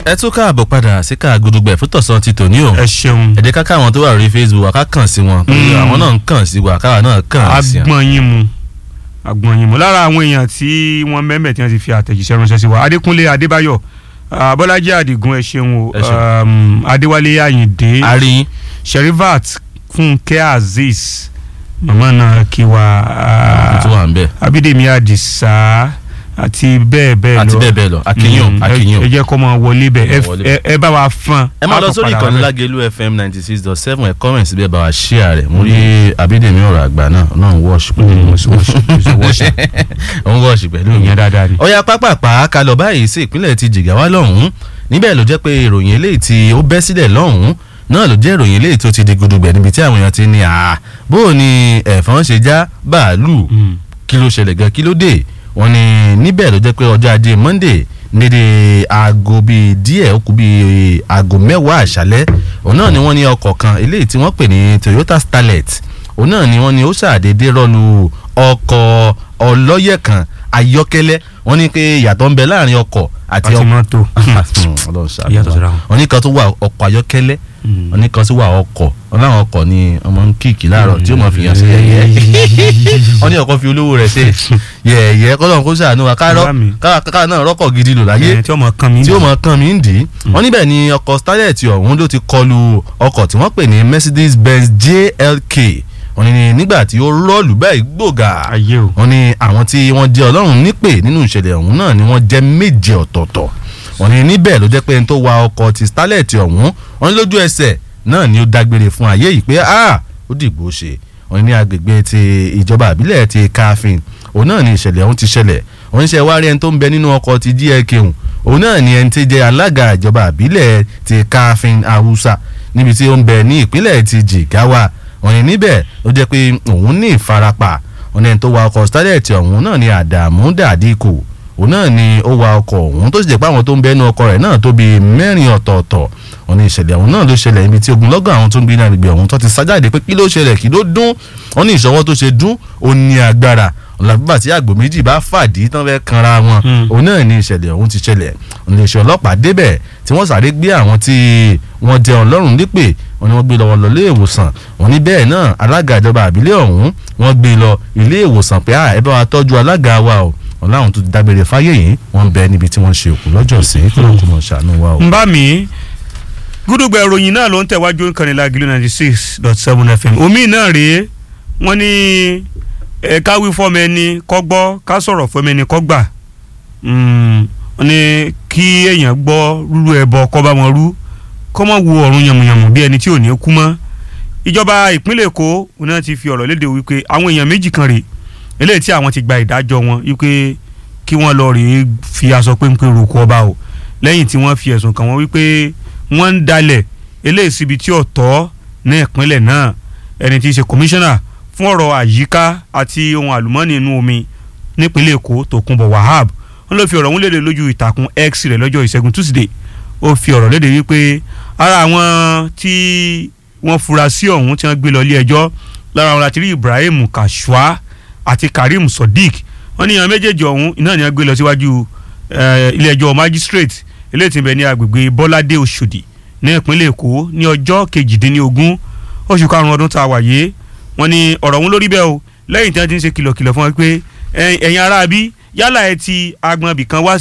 ẹ tún káàbọ̀ padà sí ká gudugbẹ̀ fún tọ̀sán ti tòní o ẹ ṣeun ẹ jẹ́ ká káwọn tó wà lórí facebook wa ká kàn sí wọn torí àwọn náà ń kàn sí wa káwa náà kàn sí wọn. agbọ̀n yín mu agbọ̀n yín mu lára àwọn èèyàn tí wọ́n mẹ́mẹ́ tí wọ́n ti fi àtẹ̀jíṣẹ́ ránṣẹ́ sí wa adékúnlé adébáyọ̀ ah, bọ́lájí àdìgún ẹ ṣeun o Ẹ ṣeun. um, adéwálé àyìndé a rí yín sherivat fúnkẹ́ azeez màmá náà kí wa ah, tó wà ń bẹ̀ abídèmí àdìsá àti bẹ́ẹ̀ bẹ́ẹ̀ lọ àti bẹ́ẹ̀ bẹ́ẹ̀ lọ akínyìn Mm, akínyìn ẹ ẹ jẹ́ kó máa wọlé bẹ́ẹ̀ ẹ- Kó máa wọlé ẹ- ẹ bá wa fún ẹ máa lọ sórí ìkànnì lágẹ̀lú fm ninety six dot seven ẹ kọ́mẹ̀ síbẹ̀ bá wa ṣíà rẹ̀ mo rí abídèmí ọ̀rọ̀ àgbà náà náà ń wọ́ọ̀ṣì pẹ̀lú ń wọ́ọ̀ṣì pẹ̀lú ìyẹn dáadáa ni. ọ̀yà pápápá ká lọ báyìí sí ìpínlẹ̀ ti jìgáwá lọ́hùn-ún níbẹ̀ ló jẹ́ pé ìròyìn eléyìí tí ó bẹ́ sílẹ̀ lọ́hùn-ún náà ló jẹ́ ìròyìn eléyìí tó ti di gudugbẹ̀ níbi tí àwọn èèyàn ti ní àá bó o ní ẹ̀fọn ṣe já bàálù Mm. kí ló ṣẹlẹ̀ gan kí ló dé wọ́n ní níbẹ̀ ló jẹ́ pé ọjọ́ ajé monday nídìí aago bíi díẹ̀ ó kù bíi aago mẹ́wàá àṣálẹ́ òun náà ni wọ́n ní ọkọ̀ kan eléyìí tí wọ́n pè ní toyota starlet òun náà ni wọ́n ní ó ṣàdédé rọ́lu ọkọ̀ ọlọ́yẹ̀ kan ayọ́kẹ́lẹ́ wọ́n ní pé ìyàtọ̀ ń bẹ láàrin ọkọ̀ àti àti ọkọ̀ mọ́tò. Ọlọ́run ṣàánú Ìyàtọ̀ síra wa. wọn. wọ́n ní kan tó wà ọkọ̀ ayọ́kẹ́lẹ́ Mm. wọ́n ní kan tó wà ọkọ̀ wọ́n láwọn ọkọ̀ ni ọmọ ń kíìkì láàárọ̀ tí ó mọ̀ fi hàn sí yẹ̀yẹ́ wọ́n ní ọkọ̀ fi olówó rẹ̀ ṣe yẹ̀yẹ́ kọ́lọ́n kó ṣàánú wa káàrọ̀ Bá mi. káà náà rọ́kọ̀ gidi lò láyé Ẹ, tí ọmọ kan mi tí ó mọ̀ kàn mí ń dì í wọ́n níbẹ̀ ni ọkọ̀ starlet ọ̀hún ló ti kọlu ọkọ̀ tí wọ́n pè ní Mercedes Benz JLK wọ́n ní nígbà tí ó rọ́ọ̀lù báyìí gbòògà ayé o. wọ́n ní àwọn tí wọ́n jẹ́ ọlọ́run nípè nínú ìṣẹ̀lẹ̀ ọ̀hún náà ni wọ́n jẹ́ méje ọ̀tọ̀ọ̀tọ̀ wọ́n ní níbẹ̀ ló jẹ́ pé ẹni tó wa ọkọ̀ ti starlet ọ̀hún wọ́n ní lójú ẹsẹ̀ náà ni ó dágbére fún ayé yìí pé ah ó dìgbò ṣe wọ́n ní agbègbè ti ìjọba àbílẹ̀ ti káfíń òun náà ni ìṣẹ̀lẹ̀ ọ̀hún ti ṣẹlẹ̀ wọ́n ń ṣe wá rí ẹni tó ń bẹ nínú ọkọ̀ ti GLK ọ̀hún òun náà ni ẹni tí jẹ́ alága ìjọba àbílẹ̀ ti káfíń haúsá níbi tí ó ń bẹ ní ìpínlẹ̀ ti jìgáwá wọ́n ní níbẹ̀ ló jẹ́ pé òun ní ìfarapa wọ́n ní ẹni tó wa ọkọ̀ starlet ọ̀hún náà ni àdàmú dàdíkù òun náà ni ó wa ọkọ̀ ọ̀hún tó sì jẹ́ pé àwọn tó ń bẹnu ọkọ̀ rẹ̀ náà tó bíi mẹ́rin ọ̀tọ̀ọ̀tọ̀ wọ́n ní ìṣẹ̀lẹ̀ ọ̀hún náà ló ṣẹlẹ̀ níbi tí ogunlọ́gọ̀ àwọn tó ń gbé ní agbègbè ọ̀hún tó ti sájáde pé kí ló ṣẹlẹ̀ kí ló dún wọ́n ní ìṣọwọ́ tó ṣe dún ó ní agbára ọ̀làbíbà tí àgbò méjì bá fàdí tán fẹ́ kanra wọn Mm. òun náà ní ìṣẹ̀lẹ̀ ọ̀hún ti ṣẹlẹ̀ iléeṣẹ́ ọlọ́pàá débẹ̀ tí wọ́n sáré gbé àwọn tí wọ́n jẹ ọlọ́run nípè wọ́n ní wọ́n gbé lọ́wọ́ lọ ilé ìwòsàn wọ́n ní bẹ́ẹ̀ náà alága ìjọba àbílẹ̀ ọ̀hún wọ́n gbé lọ ilé ìwòsàn pé "Ah, ẹ bá wa tọ́jú alága wa o wọn láwọn tó ti dágbére fáyé yìí wọ́n ń bẹ níbi tí wọ́n ṣe òkú lọ́jọ́ sí kí ló ń kó mọ̀ ṣàánú wa o. ń bá mi gúdùgbà ìròyìn náà ló ń tẹ̀wájú nǹkan lágìlú ninety six dot seven fm omi náà rèé wọ́n ní ẹ ká wí fọ́mọ ẹni kọ́ gbọ́ ká sọ̀rọ̀ fọ́mọ ẹni kọ́ gbà Mm, wọ́n ní kí èèyàn gbọ́ rúrú ẹbọ kọ́ bá wọn rú kọ́ mọ̀ wo ọ̀run yàmùyàmù bí ẹni tí ò ní kú mọ́ ìjọba ìpínlẹ̀ èkó wọn náà ti fi ọ̀rọ̀ léde wípé àwọn èèyàn méjì kan rèé eléyìí tí àwọn ti gba ìdájọ́ wọn wípé kí wọ́n lọ rèé fi aṣọ péńpé roko ọba o lẹ́yìn tí wọ́n fi ẹ̀sùn kàn wọ́n wípé wọ́n ń dalẹ̀ eléyìí síbi tí ò tọ́ ní ìpínlẹ̀ náà ẹni tí í ṣe kọmíṣánná fún ọ̀rọ̀ àyíká àti ohun àlùmọ́ọ́nì inú omi nípínlẹ̀ èkó tòkunbọ̀ wahab wọ́n ló fi ọ̀rọ̀ ọ̀hún léde lójú ìtàkùn x rẹ̀ lọ́jọ́ ìṣẹ́gun tuesday ó fi ọ̀rọ̀ léde wípé ara àwọn tí wọ́n fura sí ọ̀hún tí wọ́n gbé lọ ilé ẹjọ́ lára wọn láti rí ibrahim kashua àti karim sodiq wọ́n ní àwọn méjèèjì ọ̀hún iná ni wọ́n gbé lọ síwájú eh, ilé ẹjọ́ magistrate eléyìí tí ń bẹ ní agbègbè bọ́ládé oṣòdì ní ìpínlẹ̀ èkó ní ọjọ́ kejìdínlógún oṣù karùn-ún ọdún tá a wà yé wọ́n ní ọ̀rọ̀ ọ̀hún lórí bẹ́ẹ̀ o lẹ́yìn tí wọ́n ti ń ṣe kìlọ̀kìlọ̀ fún wọn pé ẹ̀yin ará bí yálà ẹ ti agbọ̀nbì kan wá